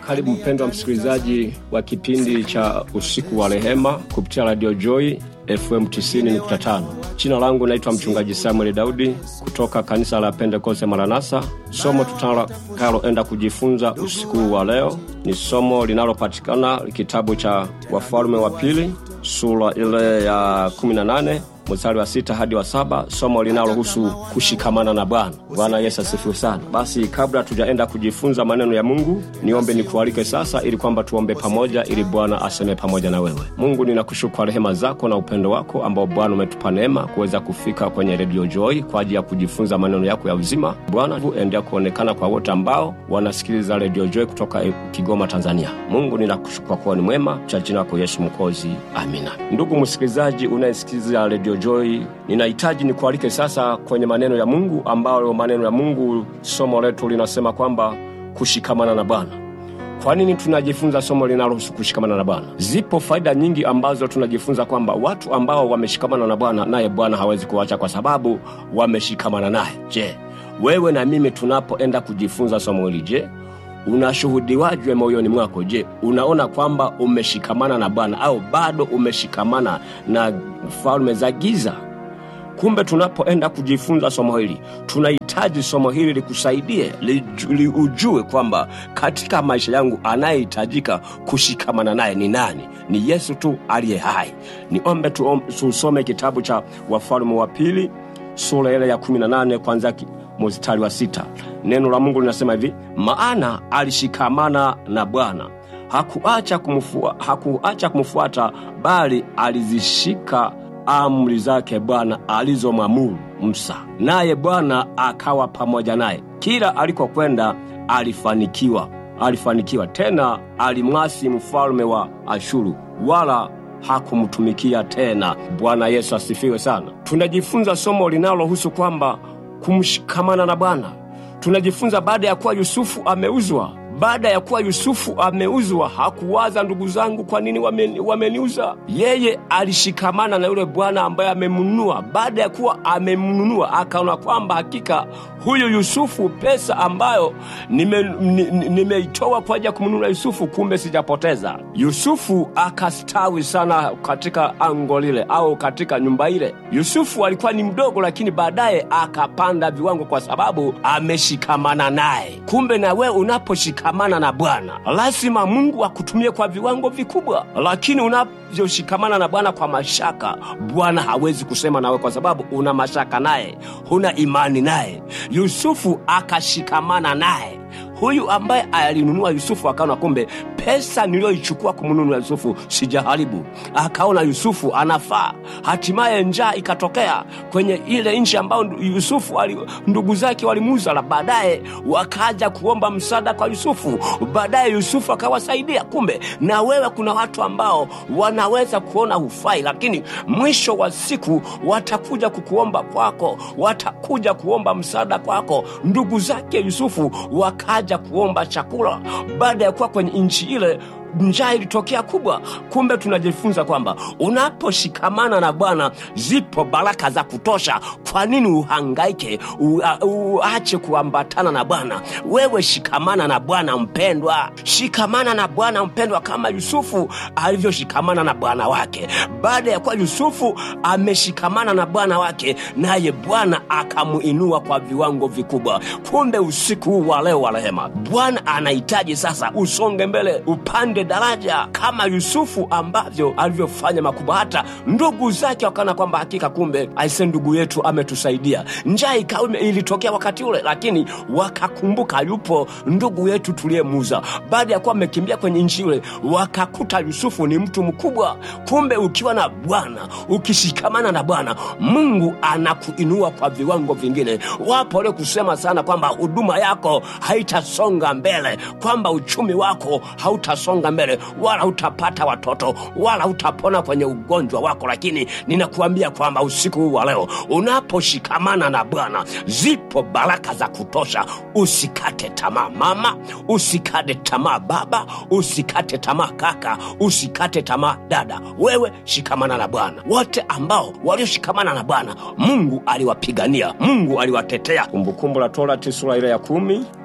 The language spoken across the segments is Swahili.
Karibu mpendwa msikilizaji wa kipindi cha usiku wa rehema kupitia Radio Joy FM 90.5. Jina langu naitwa mchungaji Samuel Daudi kutoka kanisa la Pentekoste Maranatha. Somo tutakaloenda kujifunza usiku wa leo ni somo linalopatikana kitabu cha Wafalme wa Pili sura ile ya 18 mstari wa sita hadi wa saba somo linalohusu kushikamana na Bwana. Bwana Yesu asifiwe sana. Basi kabla tujaenda kujifunza maneno ya Mungu, niombe nikualike sasa, ili kwamba tuombe pamoja, ili Bwana aseme pamoja na wewe. Mungu, ninakushukuru kwa rehema zako na upendo wako ambao Bwana umetupa neema kuweza kufika kwenye redio Joy kwa ajili ya kujifunza maneno yako ya uzima. Bwana, endelea kuonekana kwa wote ambao wanasikiliza redio Joy kutoka Kigoma, Tanzania. Mungu, ninakushukuru kwa kuwa ni mwema, cha jina lako Yesu Mkozi, amina. Ndugu msikilizaji unayesikiliza redio Joy, ninahitaji nikualike sasa kwenye maneno ya Mungu, ambayo maneno ya Mungu, somo letu linasema kwamba kushikamana na Bwana. Kwa nini tunajifunza somo linalohusu kushikamana na Bwana? Zipo faida nyingi ambazo tunajifunza kwamba watu ambao wameshikamana na Bwana, naye Bwana hawezi kuacha kwa sababu wameshikamana naye. Je, wewe na mimi tunapoenda kujifunza somo hili, je, unashuhudiwajwe moyoni mwako? Je, unaona kwamba umeshikamana na Bwana au bado umeshikamana na falme za giza? Kumbe tunapoenda kujifunza somo hili, tunahitaji somo hili likusaidie, li, li ujue kwamba katika maisha yangu anayehitajika kushikamana naye ni nani? Ni Yesu tu aliye hai. Niombe tusome kitabu cha Wafalme wa Pili sura ile ya 18 kwanza mstari wa sita. Neno la Mungu linasema hivi: maana alishikamana na Bwana, hakuacha kumfua, hakuacha kumfuata, bali alizishika amri zake Bwana alizomwamuru Musa, naye Bwana akawa pamoja naye, kila alikokwenda alifanikiwa. Alifanikiwa tena, alimwasi mfalme wa Ashuru, wala hakumtumikia tena. Bwana Yesu asifiwe sana. Tunajifunza somo linalohusu kwamba kumshikamana na Bwana. Tunajifunza baada ya kuwa Yusufu ameuzwa baada ya kuwa Yusufu ameuzwa, hakuwaza ndugu zangu, kwa nini wameniuza? Yeye alishikamana na yule bwana ambaye amemnunua. Baada ya kuwa amemnunua, akaona kwamba hakika huyu Yusufu, pesa ambayo nimeitoa nime kwa ajili ya kumnunua Yusufu, kumbe sijapoteza. Yusufu akastawi sana katika ango lile au katika nyumba ile. Yusufu alikuwa ni mdogo, lakini baadaye akapanda viwango kwa sababu ameshikamana naye. Kumbe na wewe unaposhikamana na Bwana lazima Mungu akutumie kwa viwango vikubwa, lakini unavyoshikamana na Bwana kwa mashaka, Bwana hawezi kusema nawe kwa sababu una mashaka naye, huna imani naye. Yusufu akashikamana naye huyu ambaye alinunua Yusufu akaona kumbe pesa niliyoichukua kumnunua Yusufu sijaharibu. Akaona Yusufu anafaa. Hatimaye njaa ikatokea kwenye ile nchi ambayo Yusufu ali, ndugu zake walimuuza, na baadaye wakaja kuomba msaada kwa Yusufu. Baadaye Yusufu akawasaidia. Kumbe na wewe, kuna watu ambao wanaweza kuona hufai, lakini mwisho wa siku watakuja kukuomba kwako, watakuja kuomba msaada kwako. Ndugu zake Yusufu wakaja kuomba chakula baada ya kuwa kwenye nchi ile njaa ilitokea kubwa. Kumbe tunajifunza kwamba unaposhikamana na Bwana zipo baraka za kutosha. Kwa nini uhangaike uache kuambatana na Bwana? Wewe shikamana na Bwana mpendwa, shikamana na Bwana mpendwa, kama Yusufu alivyoshikamana na bwana wake. Baada ya kuwa Yusufu ameshikamana na bwana wake, naye Bwana akamuinua kwa viwango vikubwa. Kumbe usiku huu wa leo wa rehema, Bwana anahitaji sasa usonge mbele, upande daraja kama Yusufu ambavyo alivyofanya makubwa, hata ndugu zake wakaona kwamba hakika, kumbe aise, ndugu yetu ametusaidia. Njaa ikawa ilitokea wakati ule, lakini wakakumbuka yupo ndugu yetu tuliyemuuza. Baada ya kuwa amekimbia kwenye nchi ile, wakakuta Yusufu ni mtu mkubwa. Kumbe ukiwa na Bwana, ukishikamana na Bwana, Mungu anakuinua kwa viwango vingine. Wapo wale kusema sana kwamba huduma yako haitasonga mbele, kwamba uchumi wako hautasonga mbele, wala utapata watoto, wala utapona kwenye ugonjwa wako. Lakini ninakuambia kwamba usiku huu wa leo unaposhikamana na Bwana, zipo baraka za kutosha. Usikate tamaa mama, usikate tamaa baba, usikate tamaa kaka, usikate tamaa dada. Wewe shikamana na Bwana. Wote ambao walioshikamana na Bwana, Mungu aliwapigania, Mungu aliwatetea. Kumbukumbu la Torati sura ile ya kumi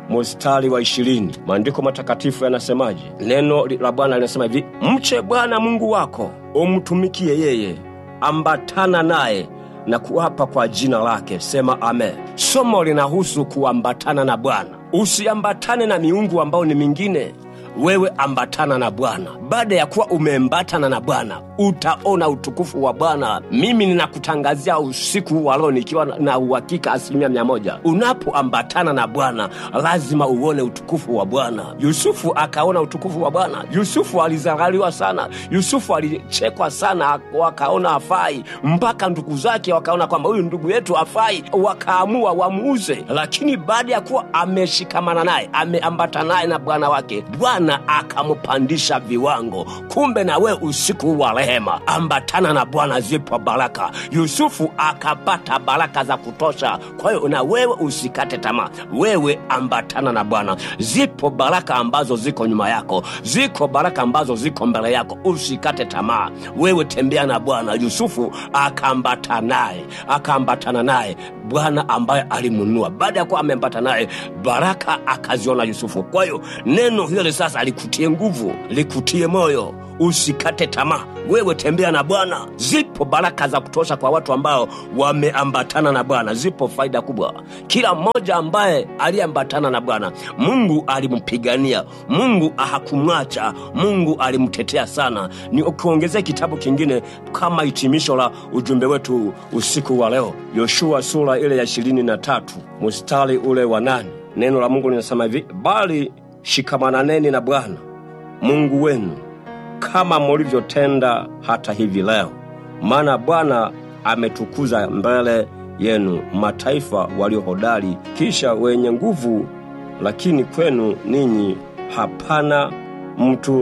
mstari wa ishirini maandiko matakatifu yanasemaje? Neno la Bwana linasema hivi, mche Bwana Mungu wako, umtumikie yeye, ambatana naye na kuapa kwa jina lake. Sema amen. Somo linahusu kuambatana na Bwana. Usiambatane na miungu ambao ni mingine wewe ambatana na Bwana. Baada ya kuwa umeambatana na Bwana, utaona utukufu wa Bwana. Mimi ninakutangazia usiku wa leo nikiwa na uhakika asilimia mia moja, unapoambatana na Bwana lazima uone utukufu wa Bwana. Yusufu akaona utukufu wa Bwana. Yusufu alizaraliwa sana, Yusufu alichekwa sana, wakaona hafai, mpaka ndugu zake wakaona kwamba huyu ndugu yetu hafai, wakaamua wamuuze. Lakini baada ya kuwa ameshikamana naye, ameambatana naye na Bwana wake, Bwana akampandisha viwango. Kumbe na we usiku wa rehema, ambatana na Bwana, zipo baraka. Yusufu akapata baraka za kutosha. Kwa hiyo na wewe usikate tamaa, wewe ambatana na Bwana. Zipo baraka ambazo ziko nyuma yako, ziko baraka ambazo ziko mbele yako, usikate tamaa, wewe tembea na Bwana. Yusufu akaambatana naye, akaambatana naye Bwana ambaye alimnunua. Baada ya kuwa ameambatana naye, baraka akaziona Yusufu. Kwa hiyo neno hili sasa likutie nguvu, likutie moyo, usikate tamaa, wewe tembea na Bwana. Zipo baraka za kutosha kwa watu ambao wameambatana na Bwana, zipo faida kubwa. Kila mmoja ambaye aliyeambatana na Bwana, Mungu alimpigania, Mungu hakumwacha, Mungu alimtetea sana. Ni ukiongezea kitabu kingine kama hitimisho la ujumbe wetu usiku wa leo, Yoshua sura ile ya ishirini na tatu mstari ule wa nane neno la Mungu linasema hivi, bali shikamananeni na Bwana Mungu wenu kama mulivyotenda hata hivi leo, maana Bwana ametukuza mbele yenu mataifa walio hodari, kisha wenye nguvu, lakini kwenu ninyi hapana mtu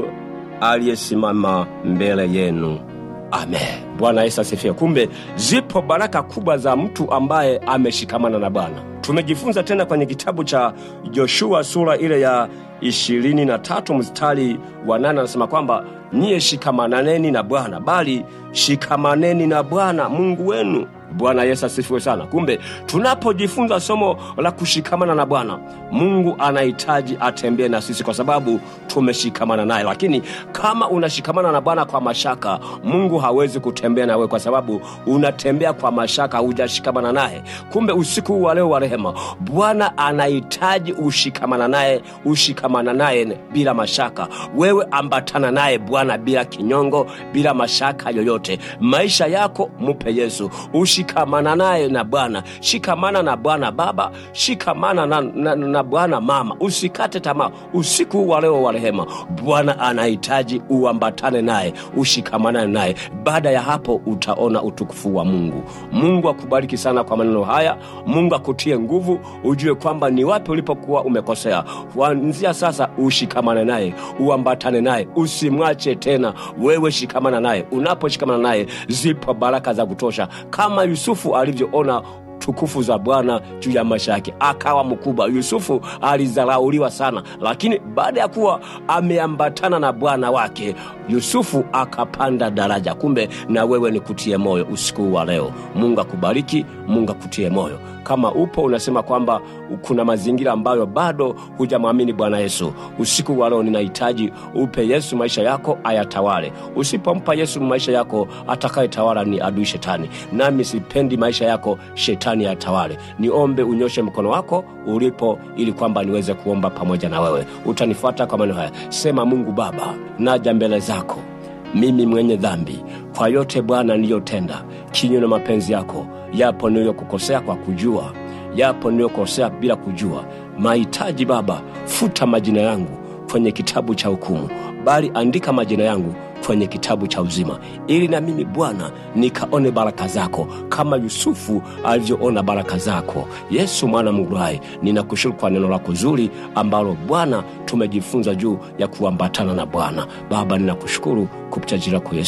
aliyesimama mbele yenu. Amen. Bwana Yesu asifiwe. Kumbe zipo baraka kubwa za mtu ambaye ameshikamana na Bwana. Tumejifunza tena kwenye kitabu cha Joshua sura ile ya ishirini na tatu mstari wa nane anasema kwamba niye shikamananeni na Bwana, bali shikamaneni na Bwana Mungu wenu. Bwana Yesu asifiwe sana. Kumbe tunapojifunza somo la kushikamana na Bwana, Mungu anahitaji atembee na sisi kwa sababu tumeshikamana naye. Lakini kama unashikamana na Bwana kwa mashaka, Mungu hawezi kutembea nawe kwa sababu unatembea kwa mashaka, hujashikamana naye. Kumbe usiku wa leo wa rehema, Bwana anahitaji ushikamana naye, ushikamana naye bila mashaka. Wewe ambatana naye Bwana bila kinyongo, bila mashaka yoyote. Maisha yako mupe Yesu, ushikamana naye na Bwana. Shikamana na Bwana Baba, shikamana na, na, na Bwana Mama. Usikate tamaa usiku wa leo wa rehema. Bwana anahitaji uambatane naye, ushikamane naye. Baada ya hapo utaona utukufu wa Mungu. Mungu akubariki sana kwa maneno haya. Mungu akutie nguvu, ujue kwamba ni wapi ulipokuwa umekosea. Kuanzia sasa ushikamane naye, uambatane naye, usimwache tena. Wewe shikamana naye. Unaposhikamana naye, zipo baraka za kutosha, kama Yusufu alivyoona tukufu za Bwana juu ya maisha yake, akawa mkubwa. Yusufu alizarauliwa sana, lakini baada ya kuwa ameambatana na Bwana wake, Yusufu akapanda daraja. Kumbe na wewe ni kutie moyo usiku wa leo. Mungu akubariki, Mungu akutie moyo. Kama upo unasema kwamba kuna mazingira ambayo bado hujamwamini Bwana Yesu, usiku wa leo ninahitaji upe Yesu maisha yako ayatawale. Usipompa Yesu maisha yako, atakayetawala ni adui Shetani, nami sipendi maisha yako shetani yatawale. Niombe unyoshe mkono wako ulipo, ili kwamba niweze kuomba pamoja na wewe. Utanifuata kwa maneno haya, sema: Mungu Baba, naja mbele zako mimi mwenye dhambi, kwa yote Bwana niliyotenda kinyume na mapenzi yako. Yapo niliyokukosea kwa kujua, yapo niliyokosea bila kujua. Mahitaji Baba, futa majina yangu kwenye kitabu cha hukumu, bali andika majina yangu kwenye kitabu cha uzima, ili na mimi Bwana nikaone baraka zako kama Yusufu alivyoona baraka zako. Yesu mwana Mungu hai, ninakushukuru kwa neno lako zuri ambalo Bwana tumejifunza juu ya kuambatana na Bwana. Baba, ninakushukuru kupitia jina lako Yesu,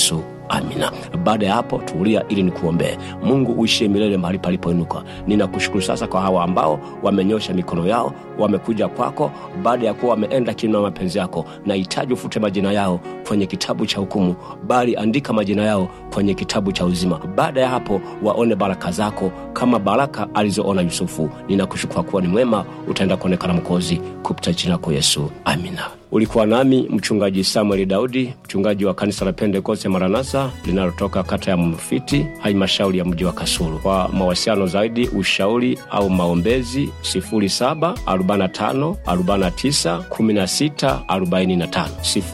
amina. Baada ya hapo, tulia ili nikuombee. Mungu uishie milele mahali palipoinuka. Ninakushukuru sasa kwa hawa ambao wamenyosha mikono yao, wamekuja kwako baada ya kuwa wameenda kinyume na mapenzi yako. Nahitaji ufute majina yao kwenye kitabu cha hukumu, bali andika majina yao kwenye kitabu cha uzima. Baada ya hapo, waone baraka zako kama baraka alizoona Yusufu. Ninakushukuru kuwa ni mwema, utaenda kuonekana Mkozi kupitia jina lako Yesu, amina. Ulikuwa nami mchungaji Samueli Daudi, mchungaji wa kanisa la Pentekoste Maranatha linalotoka kata ya Mrufiti, halmashauri ya mji wa Kasulu. Kwa mawasiliano zaidi, ushauri au maombezi 0745 49 16 45,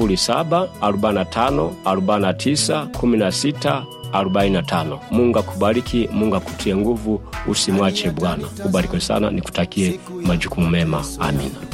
0745 49 16 45. Mungu akubariki, Mungu akutie nguvu, usimwache Bwana. Ubarikiwe sana, nikutakie majukumu mema. Amina.